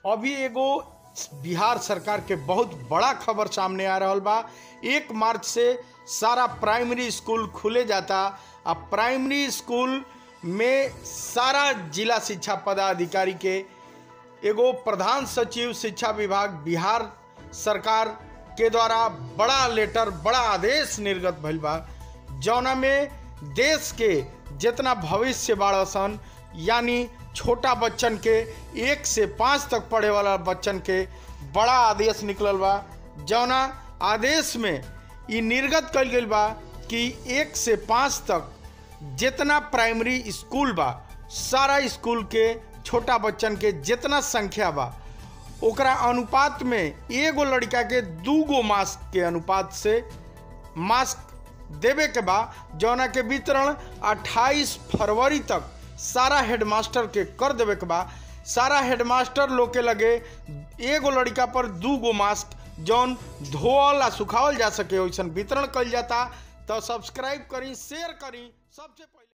अभी एगो बिहार सरकार के बहुत बड़ा खबर सामने आ रहल बा एक मार्च से सारा प्राइमरी स्कूल खुले जाता आ प्राइमरी स्कूल में सारा जिला शिक्षा पदाधिकारी के एगो प्रधान सचिव शिक्षा विभाग बिहार सरकार के द्वारा बड़ा लेटर बड़ा आदेश निर्गत भइल बा जौना में देश के जितना भविष्य बाड़ सन यानी छोटा बच्चन के एक से पाँच तक पढ़े वाला बच्चन के बड़ा आदेश निकलल बा जौना आदेश में ई निर्गत कल गई बा कि एक से पाँच तक जितना प्राइमरी स्कूल बा सारा स्कूल के छोटा बच्चन के जितना संख्या बा ओकरा अनुपात में एगो लड़का के दू गो मास्क के अनुपात से मास्क देवे के बा जौना के वितरण 28 फरवरी तक सारा हेडमास्टर के कर देवे के बा सारा हेडमास्टर लोग के लगे एगो लड़का पर दू गो मास्क जौन धोअल आ सुखावल जा सके वैसन वितरण कल जाता तो सब्सक्राइब करी शेयर करी सबसे पहले